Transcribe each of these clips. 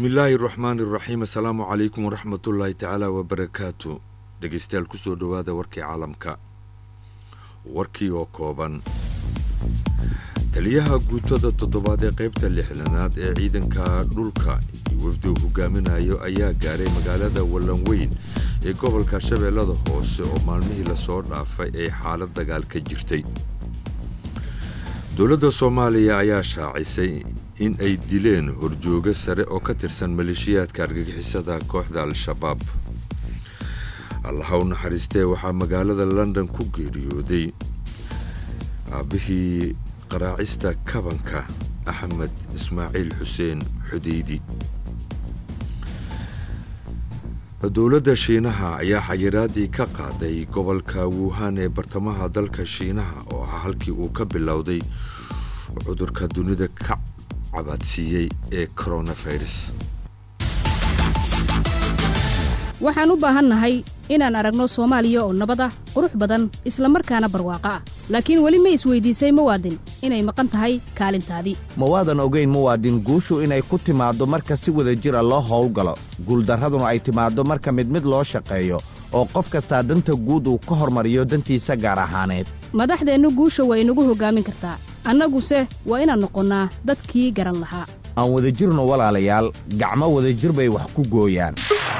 bismillaahi raxmaani raxiim assalaamu calaykum waraxmatullaahi tacaala wabarakaatu dhegeystayaal kusoo dhowaada warkii caalamka warkii oo kooban taliyaha guutada toddobaad ee qaybta lixdanaad ee ciidanka dhulka iyo wafdi uu hogaaminayo ayaa gaaray magaalada wallanweyn ee gobolka shabeellada hoose oo maalmihii lasoo dhaafay ay xaalad dagaal ka jirtay dowladda soomaaliya ayaa shaacisay in ay dileen horjoogo sare oo ka tirsan maleeshiyaadka argagixisada kooxda al-shabaab allaha u naxariistee waxaa magaalada london ku geeriyooday aabbihii qaraacista kabanka axmed ismaaciil xuseen xudeydi dowladda shiinaha ayaa xayiraadii ka qaaday gobolka wuhan ee bartamaha dalka shiinaha oo ah halkii uu ka bilowday cudurka dunida ka cabaadsiiyey ee coronavirus waxaan u baahannahay inaan aragno soomaaliya oo nabad ah qurux badan isla markaana barwaaqo ah laakiin weli ma isweydiisay muwaadin inay maqan tahay kaalintaadii mawaadan ogayn muwaadin guushu inay ku timaaddo marka si wada jira loo howlgalo guuldarraduna ay timaaddo marka mid mid loo shaqeeyo oo qof kastaa danta guud uu ka hormariyo dantiisa gaar ahaaneed madaxdeennu guusha waa inagu hoggaamin kartaa annaguse waa inaan noqonnaa dadkii garan lahaa aan wadajirno walaalayaal gacmo wadajir bay wax ku gooyaan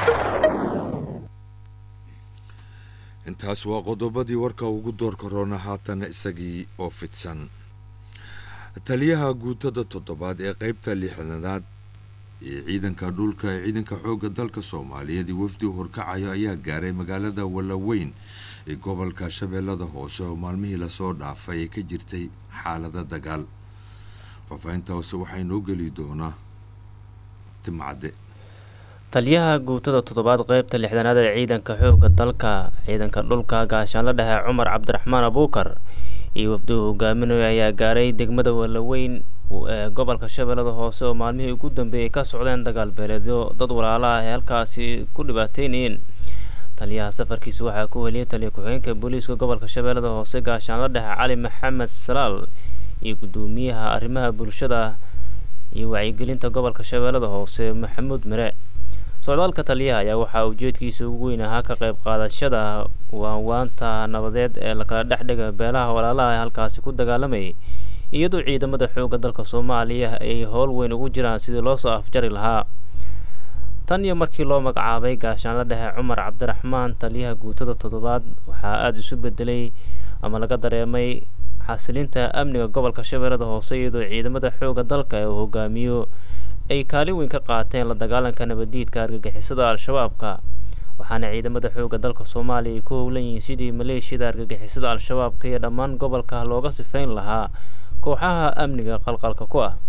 intaas waa qodobadii warka ugu doorka roona haatana isagii oo fidsan taliyaha guutada toddobaad ee qaybta lixdanaad ee ciidanka dhulka ee ciidanka xoogga dalka soomaaliyeed iyo wafdi horkacayo ayaa gaaray magaalada wallaweyn ee gobolka shabeellada hoose oo maalmihii lasoo dhaafay ay ka jirtay xaalada dagaal faahfaahinta hoose waxaa inoo geli doonaa timcadde taliyaha guutada toddobaad qeybta lixdanaad ee ciidanka xoogga dalka ciidanka dhulka gaashaanla dhexe cumar cabdiraxmaan abuukar iyo wafduhu hogaaminayo ayaa gaaray degmada wallaweyn ee gobolka shabeellada hoose oo maalmihii ugu dambeeyay ka socdeen dagaal beeleedyo dad walaala ah ee halkaasi ku dhibaateynayeen taliyaha safarkiisa waxaa ku heliyay taliya ku-xigeenka booliiska gobolka shabeellada hoose gaashaanla dhexe cali maxamed salaal iyo guddoomiyaha arrimaha bulshada iyo wacyigelinta gobolka shabeellada hoose maxamuud mere socdaalka taliyaha ayaa waxaa ujeedkiisa ugu weyn ahaa ka qayb qaadashada waanwaanta nabadeed ee lakala dhexdhiga beelaha walaalaha ee halkaasi ku dagaalamayay iyadoo ciidamada xoogga dalka soomaaliya ay howl weyn ugu jiraan sidii loo soo afjari lahaa tan iyo markii loo magacaabay gaashaanla dhexe cumar cabdiraxmaan taliyaha guutada toddobaad waxaa aada isu bedelay ama laga dareemay xasilinta amniga gobolka shabeellada hoose iyadoo ciidamada xoogga dalka ee uu hogaamiyo ay kaalin weyn ka qaateen la dagaalanka nabaddiidka argagixisada al-shabaabka waxaana ciidamada xoogga dalka soomaaliya ay ku howlan yihiin sidii maleeshiyada argagixisada al-shabaabka iyo dhammaan gobolka looga sifayn lahaa kooxaha amniga qalqalka ku ah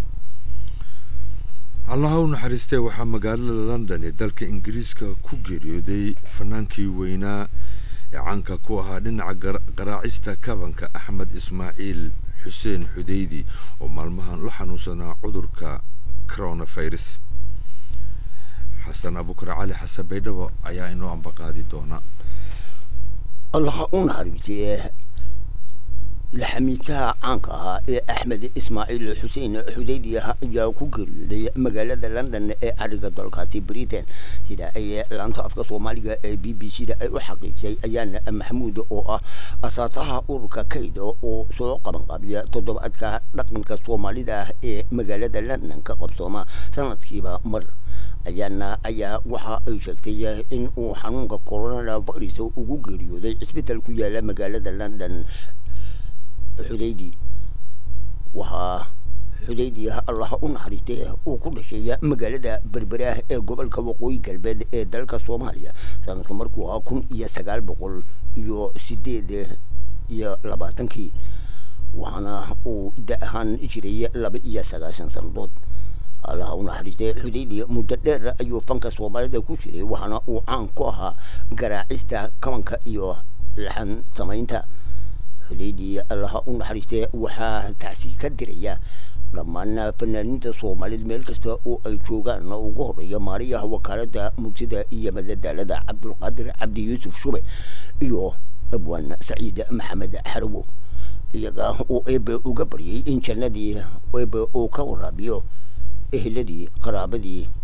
allaha u naxariistee waxaa magaalada london ee dalka ingiriiska ku geeriyooday fanaankii weynaa ee caanka ku ahaa dhinaca qaraacista kabanka axmed ismaaciil xuseen xudeydi oo maalmahan la xanuunsanaa cudurka coronavirus xasan abukar cali xasan baydhabo ayaa inoo ambaqaadi doona allaha u naxariistee laxamiitaha caanka ahaa ee axmed ismaaciil xuseen xudeydi ayaa ku geeriyooday magaalada london ee cariga dalkaasi britain sida ay laanta afka soomaaliga ee b b c da ay u xaqiijisay ayaana maxamuud oo ah asaasaha ururka kayda oo soo qabanqaabiya toddobaadka dhaqanka soomaalida ah ee magaalada london ka qabsooma sanadkiiba mar ayaana ayaa waxa ay sheegtay in uu xanuunka coronavirus ugu geeriyooday cisbital ku yaala magaalada london xudeydi waxaa xudeydi allaha u naxariistay uu ku dhashay magaalada berberaah ee gobolka waqooyi galbeed ee dalka soomaaliya sanadku markuu ahaa kun iyo sagaal boqol iyo sideed iyo labaatankii waxaana uu da ahaan jiray laba iyo sagaashan sanadood allaha u naxariistay xudeydi muddo dheer ayuu fanka soomaalida ku jiray waxaana uu caan ku ahaa garaacista kabanka iyo laxan samaynta xudeydi allaha u naxariistee waxaa tacsi ka diraya dhammaan fanaaniinta soomaalida meel kasta oo ay joogaan ugu horeeya maariyaha wakaalada mugsida iyo madadaalada cabdulqaadir cabdi yuusuf shube iyo abwaan saciid maxamed xarawo iyaga oo eebe uga baryay in jannadii eebe uu ka waraabiyo eheladii qaraabadii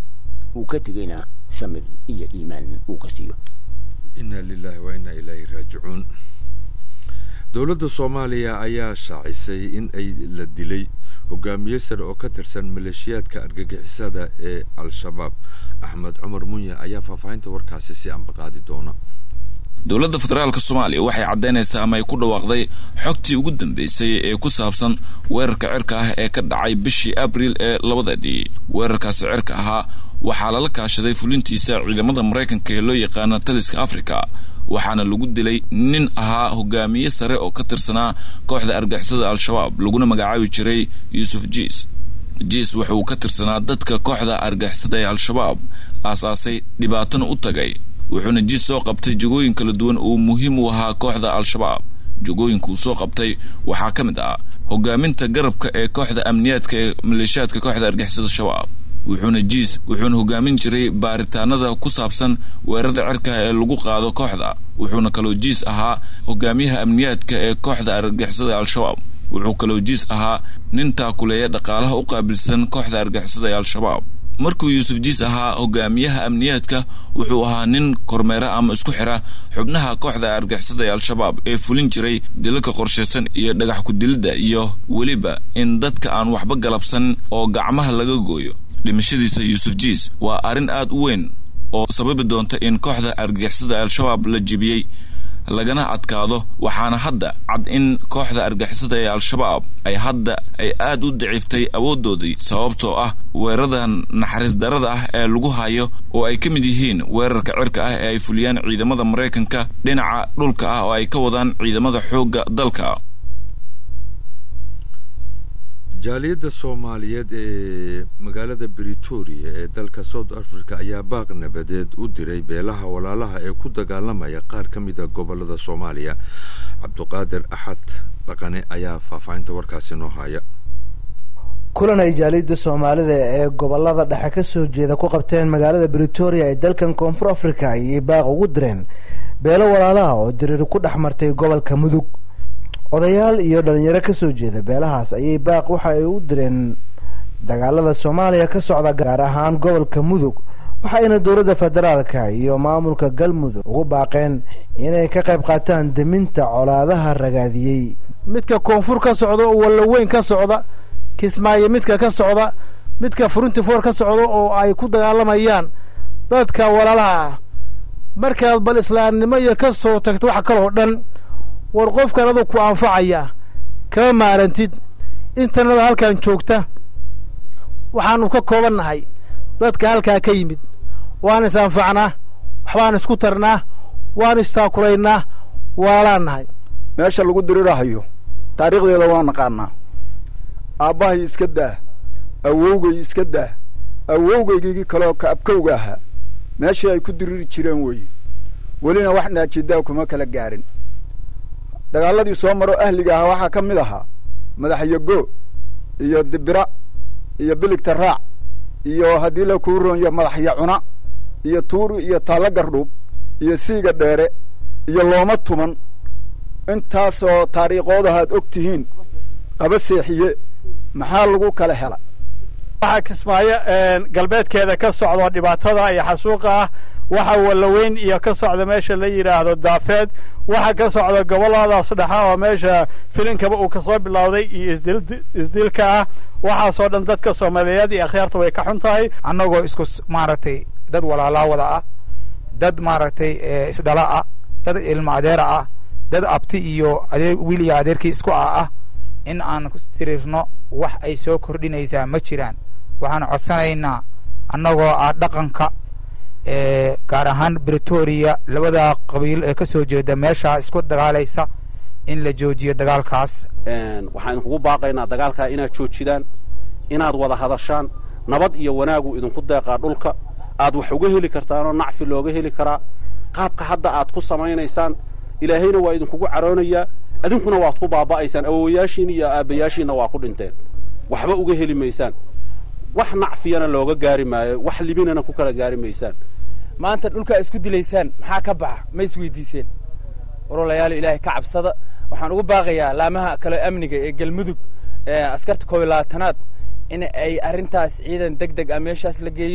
uu ka tegayna samir iyo iimaan uu ka siiyo inna lilahi wa inna ilaahi raajicuun dowladda soomaaliya ayaa shaacisay in ay la dilay hogaamiye sare oo ka tirsan maleeshiyaadka argagixisada ee al-shabaab axmed cumar munye ayaa faahfaahinta warkaasi si ambaqaadi doona dowladda federaalka soomaaliya waxay caddaynaysaa ama ay ku dhawaaqday xogtii ugu dambeysay ee ku saabsan weerarka cirka ah ee ka dhacay bishii abriil ee labadadii weerarkaasi cirka ahaa waxaa lala kaashaday fulintiisa ciidamada maraykanka ee loo yaqaana taliska afrika waxaana lagu dilay nin ahaa hogaamiye sare oo ka tirsanaa kooxda argixisada al-shabaab laguna magacaabi jiray yuusuf jiis jiis wuxuu ka tirsanaa dadka kooxda argixisada ee al-shabaab aasaasay dhibaatana u tagay wuxuuna jiis soo qabtay jagooyin kala duwan oo muhiim u ahaa kooxda al-shabaab jagooyinka uu soo qabtay waxaa ka mid ah hogaaminta garabka ee kooxda amniyaadka ee maleeshiyaadka kooxda argixisada shabaab wuxuuna jiis wuxuuna hogaamin jiray baaritaanada ku saabsan weerarada cirka ee lagu qaado kooxda wuxuuna kaloo jiis ahaa hogaamiyaha amniyaadka ee kooxda argixisada al-shabaab wuxuu kaloo jiis ahaa nin taakuleeya dhaqaalaha u qaabilsan kooxda argixisada ee al-shabaab markuu yuusuf jiis ahaa hogaamiyaha amniyaadka wuxuu ahaa nin kormeera ama isku xira xubnaha kooxda argixisada ee al-shabaab ee fulin jiray dilalka qorshaysan iyo dhagax ku-dilidda iyo weliba in dadka aan waxba galabsan oo gacmaha laga gooyo dhimashadiisa yuusuf jiis waa arrin aad u weyn oo sababi doonta in kooxda argixisada al-shabaab la jebiyey lagana adkaado waxaana hadda cad in kooxda argixisada ee al-shabaab ay hadda ay aad u daciiftay awooddoodii sababtoo ah weerarada naxariis darada ah ee lagu hayo oo ay ka mid yihiin weerarka cirka ah ee ay fuliyaan ciidamada maraykanka dhinaca dhulka ah oo ay ka wadaan ciidamada xoogga dalka jaaliyadda soomaaliyeed ee magaalada britoria ee dalka south africa ayaa baaq nabadeed u diray beelaha walaalaha ee ku dagaalamaya qaar ka mid a gobolada soomaaliya cabduqaadir axad dhaqane ayaa faahfaahinta warkaasi noo haya kulan ay jaaliyadda soomaalida ee gobolada dhexe ka soo jeeda ku qabteen magaalada britoria ee dalkan koonfur africa ayay baaq ugu direen beelo walaalaha oo diriir ku dhex martay gobolka mudug odayaal iyo dhalinyaro ka soo jeeda beelahaas ayay baaq waxa ay u direen dagaalada soomaaliya ka socda gaar ahaan gobolka mudug waxayna dowladda federaalka iyo maamulka galmudug ugu baaqeen inay ka qayb qaataan deminta colaadaha ragaadiyey midka koonfur ka socda oo wallaweyn ka socda kismaayo midka ka socda midka furuntifoor ka socda oo ay ku dagaalamayaan dadka walaalaha ah markaad bal islaamnimo iyo ka soo tagto wax kaloo dhan war qofkan adug ku anfacaya kama maarantid intanada halkan joogta waxaanu ka kooban nahay dadka halkaa ka yimid waan is anfacnaa waxbaan isku tarnaa waan istaakulaynaa waalaan nahay meesha lagu dirirahayo taariikhdeeda waa naqaanaa aabbahay iska daa awowgay iska daa awowgaygii kaloo ka abkowga ahaa meeshii ay ku diriri jireen weeye welina wax naajidaa kuma kala gaarin dagaaladii soo maro ahliga ahaa waxaa ka mid ahaa madaxyago iyo dibira iyo biligta raac iyo haddii la kuu roonyo madaxya cuna iyo tuuri iyo taallo gardhuub iyo siiga dheere iyo looma tuman intaasoo taariikhoodahaad og tihiin qaba seexiye maxaa lagu kala hela waxaa kismaayo galbeedkeeda ka socdo dhibaatada iyo xasuuqa ah waxa wallaweyn iyo ka socda meesha la yidhaahdo daafeed waxa ka socda gobolladaas dhexa oo meesha filinkaba uu kasoo bilowday iyo isdilka ah waxaasoo dhan dadka soomaaliyeed iyo akhyaarta way ka xun tahay annagoo isku maaragtay dad walaalaa wada ah dad maaragtay isdhala ah dad ilmo adeera ah dad abti iyo adeer wiil iyo adeerkii isku ah ah in aan ku tirirno wax ay soo kordhinaysaa ma jiraan waxaan codsanaynaa annagoo ah dhaqanka gaar ahaan britoria labada qabiil ee ka soo jeeda meeshaa isku dagaalaysa in la joojiyo dagaalkaas waxaan kugu baaqaynaa dagaalkaa inaad joojidaan inaad wada hadashaan nabad iyo wanaagu idinku deeqaa dhulka aad wax uga heli kartaanoo nacfi looga heli karaa qaabka hadda aad ku samaynaysaan ilaahayna waa idinkugu caroonayaa adinkuna waad ku baaba'aysaan awowayaashiin iyo aabbayaashiinna waa ku dhinteen waxba uga heli maysaan wax nacfiyana looga gaari maayo wax libinana ku kala gaari maysaan maanta dhulkaa isku dilaysaan maxaa ka baxa ma isweydiiseen warwalayaal ilaahay ka cabsada waxaan ugu baaqayaa laamaha kale amniga ee galmudug askarta koob iyo labaatanaad in ay arrintaas ciidan deg deg ah meeshaas la geeyo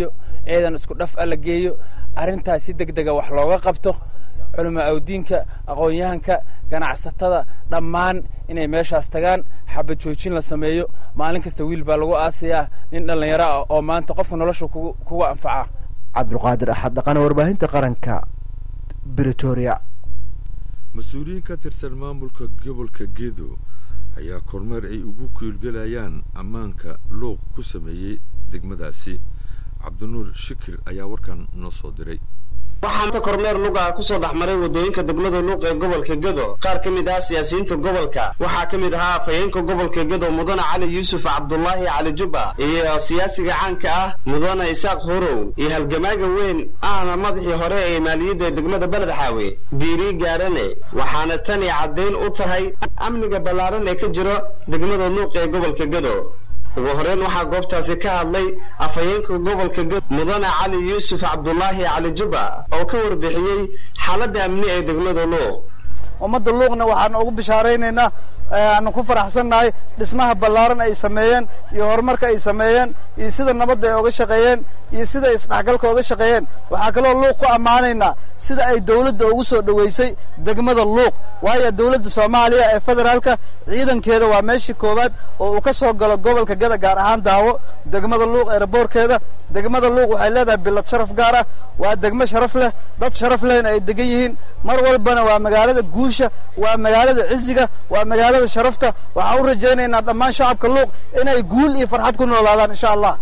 ciidan isku dhaf a la geeyo arrintaas si deg dega wax looga qabto culimo awdiinka aqoon-yahanka ganacsatada dhammaan inay meeshaas tagaan xabad joojin la sameeyo maalin kasta wiil baa lagu aasayaa nin dhallinyaro ah oo maanta qofka nolosha kuga anfaca cabdulqaadir axad dhaqane warbaahinta qaranka britoria mas-uuliyiin ka tirsan maamulka gobolka gedo ayaa kormeer ay ugu kiilgelayaan ammaanka luuq ku sameeyey degmadaasi cabdinuur shikir ayaa warkan noo soo diray waxaanta kormeer luga kusoo dhex maray waddooyinka degmada luuq ee gobolka gedo qaar ka mid ah siyaasiyiinta gobolka waxaa ka mid ahaa afhayeenka gobolka gedo mudane cali yuusuf cabdulaahi cali jubba iyo siyaasiga caanka ah mudane isaaq horow iyo halgamaaga weyn ahna madaxii hore ee maaliyadda degmada beledxaawe diiri gaarane waxaana tani caddayn u tahay amniga ballaaran ee ka jiro degmada luuq ee gobolka gedo ugu horeyn waxaa goobtaasi ka hadlay afhayeenka gobolka gedo mudane cali yuusuf cabdulaahi cali jubba oo ka warbixiyey xaaladda amni ee degmada luuq ummadda luuqna waxaan ugu bishaaraynaynaa aanu ku faraxsannahay dhismaha ballaaran ay sameeyeen iyo horumarka ay sameeyeen iyo sida nabadda ay oga shaqeeyeen iyo sida isdhexgalka oga shaqeeyeen waxaa kaloo luuq ku ammaanaynaa sida ay dawladda ugu soo dhoweysay degmada luuq waayo dawladda soomaaliya ee federaalka ciidankeeda waa meeshii koowaad oo uu ka soo galo gobolka gada gaar ahaan daawo degmada luuq ee raboorkeeda degmada luuq waxay leedahay bilad sharaf gaar ah waa degmo sharaf leh dad sharaf lehna ay degan yihiin mar walbana waa magaalada guusha waa magaalada ciziga waa magaalada sharafta waxaan u rajaynaynaa dhammaan shacabka luuq inay guul iyo farxad ku noolaadaan insha allah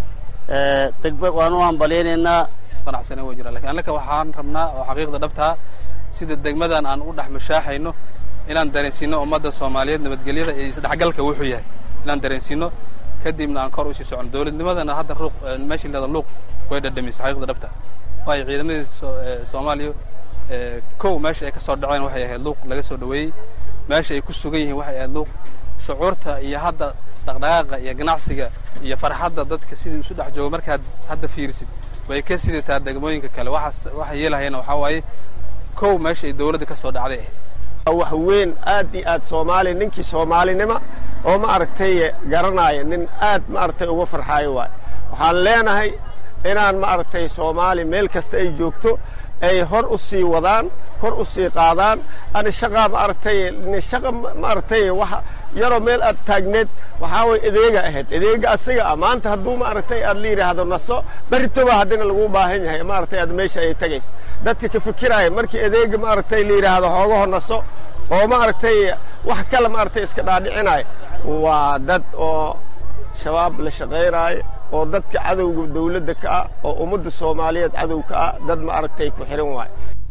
degbe waan u hambalyaynaynaa qanacsana waa jira lakin annaka waxaan rabnaa oo xaqiiqda dhabtaa sida degmadan aan u dhex mashaaxayno inaan dareensiino ummadda soomaaliyeed nabadgelyada iyo isdhexgalka wuxuu yahay inaan dareensiino kadibna aan kor usii socono dawladnimadana hadda ruuq meeshii leeda luuq way dhadhamisay xaqiiqda dhabta waayo ciidamadii soomaaliya kow meesha ay ka soo dhaceen waxay ahayd luuq laga soo dhoweeyey meesha ay ku sugan yihiin waxay ahayd luuq shucuurta iyo hadda dhaqdhaqaaqa iyo ganacsiga iyo farxadda dadka sidii isu dhex joogo markaad hadda fiirisid way ka sidataa degmooyinka kale waxaas waxa yeelahayana waxaa waaye kow meesha ay dawladda ka soo dhacday ahayd wax weyn aad iyo aad soomaali ninkii soomaalinima oo ma aragtay garanaya nin aad ma aragtay uga farxaayo waay waxaan leenahay inaan ma aragtay soomaali meel kasta ay joogto ay hor u sii wadaan kor u sii qaadaan ani shaqaa ma aragtay shaqa ma aragtay waxa yaroo meel aad taagneed waxaa way adeega ahayd adeega asiga ah maanta hadduu ma aragtay aad la yidhaahdo naso beritoba haddina lagu baahan yahay ma aragtay aad meesha ay tagayso dadka ka fikiraya markii adeega ma aragtay la yidhaahdo hoogaho naso oo ma aragtay wax kale ma aragtay iska dhaadhicinaayo waa dad oo shabaab la shaqaynaayo oo dadka cadowga dawladda ka ah oo ummadda soomaaliyeed cadow ka ah dad ma aragtay ku xihan waayo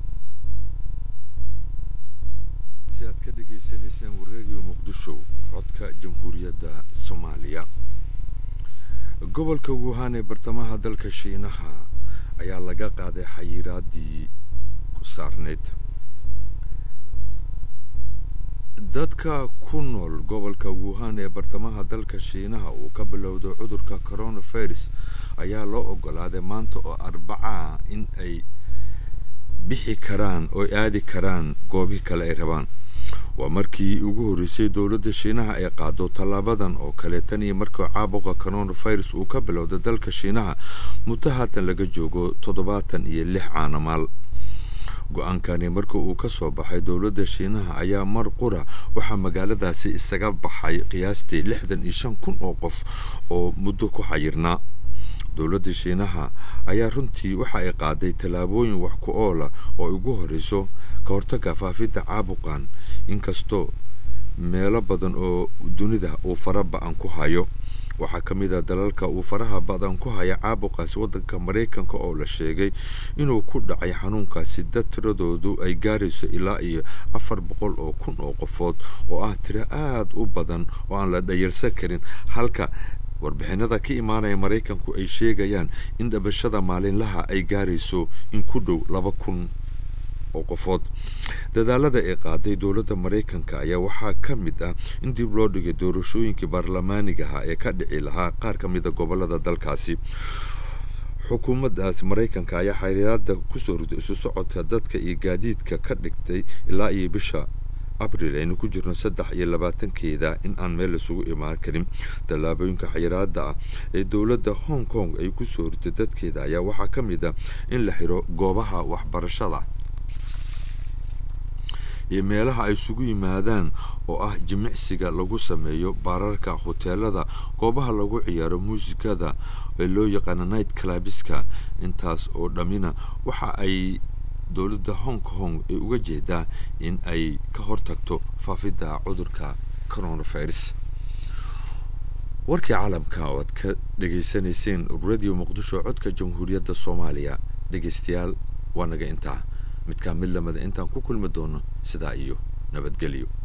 si aad ka dhegaysanaysaan wareediyo muqdisho codka jamhuuriyadda soomaaliya gobolka wuhan ee bartamaha dalka shiinaha ayaa laga qaaday xayiraadii ku saarnayd dadka ku nool gobolka wuhan ee bartamaha dalka shiinaha uu ka bilowday cudurka coronavirus ayaa loo ogolaaday maanta oo arbaca in ay bixi karaan oo aadi karaan goobihii kale ay rabaan waa markii ugu horreysay dowladda shiinaha ay qaado tallaabadan oo kale tan iyo markii caabuqa coronavirus uu ka bilowday dalka shiinaha muddo haatan laga joogo toddobaatan iyo lix caanamaal go-aankani marka uu ka soo baxay dowladda shiinaha ayaa mar qura waxaa magaaladaasi isaga baxay qiyaastii lixdan iyo shan kun oo qof oo muddo ku xayirnaa dowladda shiinaha ayaa runtii waxa ay qaaday tallaabooyin wax ku oola oo ay ugu horreyso ka hortagga faafidda caabuqan inkastoo meelo badan oo dunida uu fara ba-an ku hayo waxaa ka mid a dalalka uu faraha badan ku haya caabuqaasi waddanka maraykanka oo la sheegay inuu ku dhacay xanuunkaasi dad tiradoodu ay gaarayso ilaa iyo afar boqol oo kun oo qofood oo ah tiro aada u badan oo aan la dhayarsan karin halka warbixinada ka imaanaya maraykanku ay sheegayaan in dhabashada maalinlaha ay gaarayso in ku dhow laba kun oo qofood dadaalada ay qaaday dowladda maraykanka ayaa waxaa ka mid ah in dib loo dhigay doorashooyinkii baarlamaanigaha ee ka dhici lahaa qaar ka mid a gobolada dalkaasi xukuumaddaas maraykanka ayaa xiriiraada kusoo riday isu socodka dadka iyo gaadiidka ka dhigtay ilaa iyo bisha abril aynu ku jirno saddex iyo labaatankeeda in aan meel isugu imaan karin tallaabooyinka xayiraada ah ee dowladda hong kong ay ku soo hortay dadkeeda ayaa waxaa ka mid ah in la xiro goobaha waxbarashada iyo meelaha ay isugu yimaadaan oo ah jimicsiga lagu sameeyo baararka hoteelada goobaha lagu ciyaaro muusikada ee loo yaqaano night clabiska intaas oo dhammina waxa ay dowladda hong kong ay uga jeedaa in ay ka hortagto faafidda cudurka coronavirus warkii caalamka oo aad ka dhegaysanayseen radio muqdisho codka jamhuuriyadda soomaaliya dhegaystayaal waa naga intaa midkaa mid lamida intaan ku kulmi doono sidaa iyo nabadgelyo